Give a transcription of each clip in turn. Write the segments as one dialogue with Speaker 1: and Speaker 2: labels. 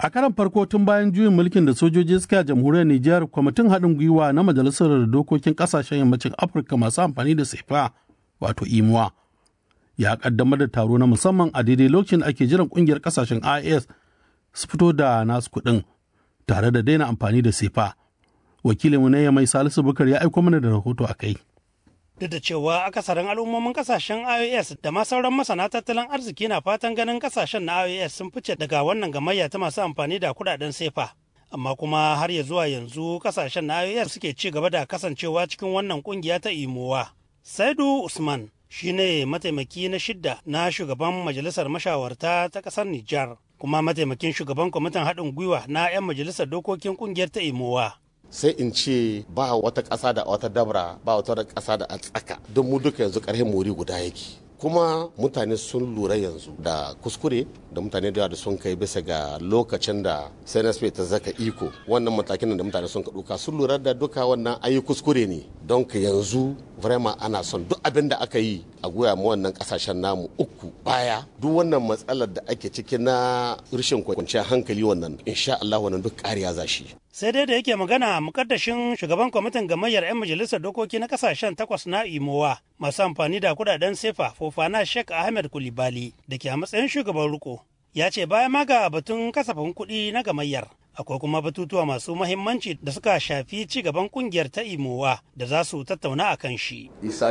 Speaker 1: A karan farko tun bayan juyin mulkin da sojoji suka a jamhuriyar Nijar, kwamitin haɗin gwiwa na Majalisar Dokokin Ƙasashen Yammacin Afirka masu amfani da sefa wato imuwa ya ƙaddamar da taro na musamman a daidai lokacin da ake jiran ƙungiyar ƙasashen IS su fito da nasu kuɗin tare da daina amfani da sefa. Wakilinmu na mai Salisu Bukar ya aiko mana da rahoto a kai.
Speaker 2: duk da cewa akasarin al'ummomin kasashen ios da ma sauran masana tattalin arziki na fatan ganin kasashen na ios sun fice daga wannan gamayya ta masu amfani da kudaden sefa amma kuma har ya zuwa yanzu kasashen na ios suke ci gaba da kasancewa cikin wannan kungiya ta imowa saidu usman shine mataimaki na shidda na shugaban majalisar mashawarta ta kasar nijar kuma mataimakin shugaban kwamitin haɗin gwiwa na 'yan majalisar dokokin kungiyar ta imowa
Speaker 3: sai in ce ba wata ƙasa da wata dabra ba wata ƙasa da a tsaka don mu duka yanzu ƙarfin mori guda yake kuma mutane sun lura yanzu da kuskure da mutane da da sun kai bisa ga lokacin da cnsp ta zaka iko wannan matakin da mutane sun ɗauka sun lura da duka wannan ayi kuskure ne don ka yanzu vrema ana son duk abin da aka yi a goya mu wannan kasashen namu uku baya duk wannan matsalar da ake ciki na rashin kwanciyar hankali wannan insha Allah wannan duk kariya za shi
Speaker 2: sai dai da yake magana mukaddashin shugaban kwamitin gamayyar 'yan majalisar dokoki na kasashen takwas na imowa masu amfani da kudaden sefa fofana sheikh ahmed kulibali da ke a matsayin shugaban riko ya ce bayan ma ga batun kasafin kuɗi na gamayyar akwai kuma batutuwa masu mahimmanci da suka shafi ci gaban kungiyar ta imowa da za su tattauna a kan shi.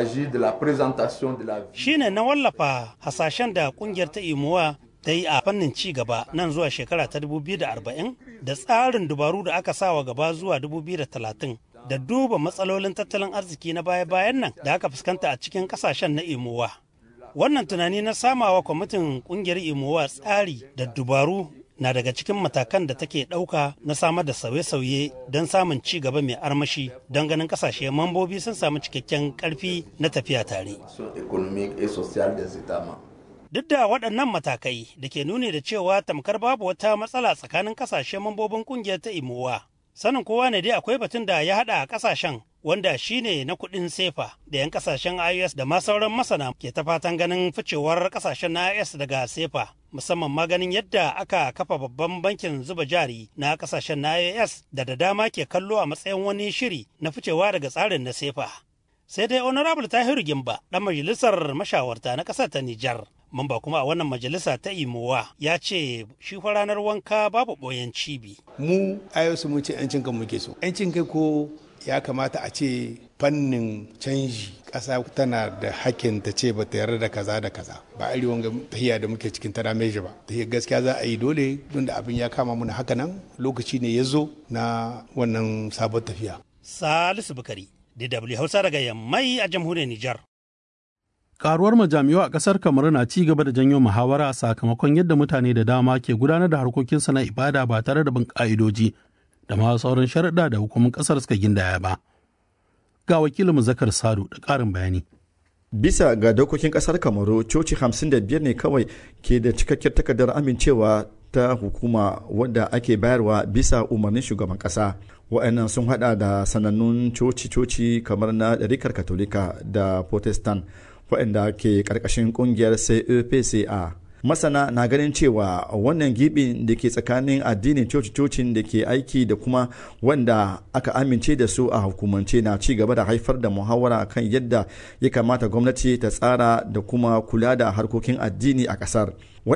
Speaker 2: Shi ne na wallafa hasashen da kungiyar ta imowa ta yi a fannin ci gaba nan zuwa shekara ta 2040 da tsarin dubaru da aka sawa gaba zuwa 2030 da duba matsalolin tattalin arziki na baya-bayan nan da aka fuskanta a cikin kasashen na imowa. Wannan tunani na samawa kwamitin kungiyar imowa tsari da dubaru na daga cikin matakan da take ɗauka na samar da sauye-sauye don samun ci gaba mai armashi don ganin kasashe mambobi sun samu cikakken ƙarfi na tafiya tare. Duk da waɗannan matakai da ke nuni da cewa tamkar babu wata matsala tsakanin kasashe mambobin ƙungiyar ta imowa. Sanin kowa ne dai akwai batun da ya haɗa a ƙasashen wanda shi ne na kuɗin sefa da 'yan kasashen IOS da ma sauran masana ke ta fatan ganin ficewar kasashen na IOS daga sefa musamman ma ganin yadda aka kafa babban bankin zuba jari na kasashen na IOS da da dama ke kallo a matsayin wani shiri na ficewa daga tsarin na sefa. Sai dai Honorable Tahiru Gimba, ɗan majalisar mashawarta na ƙasar ta Nijar, mamba kuma a wannan majalisa ta imowa ya ce shi fa ranar wanka babu ɓoyen cibi.
Speaker 4: Mu ayosu mun ce 'yancin kan muke so. 'Yancin kai ko ya kamata a ce fannin canji ƙasa tana da hakkin ta ce ba ta yarda da kaza da kaza ba a wanga tahiya da muke cikin tana meji ba tahiya gaskiya za a yi dole don da abin ya kama muna haka nan lokaci ne ya zo na wannan sabon tafiya.
Speaker 2: Salisu Bukari, DW Hausa daga Yammai a jamhuriyar Nijar.
Speaker 1: Karuwar majami'u a ƙasar Kamaru na ci gaba da janyo muhawara sakamakon yadda mutane da dama ke gudanar da harkokinsu na ibada ba tare da bin ƙa'idoji da ma sauran sharaɗa da hukumin ƙasar suka gindaya ba. Ga wakilin Zakar Sadu da ƙarin bayani.
Speaker 5: Bisa ga dokokin ƙasar Kamaru, coci 55 ne kawai ke da cikakkiyar takardar amincewa ta hukuma wadda ake bayarwa bisa umarnin shugaban ƙasa. Wa'annan sun hada da sanannun coci-coci kamar na ɗarikar Katolika da Protestant waɗanda ke ƙarƙashin ƙungiyar CEPCA. masana na ganin cewa wannan gibin da ke tsakanin addinin coci-cocin da ke aiki da kuma wanda aka amince da su a hukumance na ci gaba da haifar da muhawara kan yadda ya kamata gwamnati ta tsara da kuma kula da harkokin addini a kasar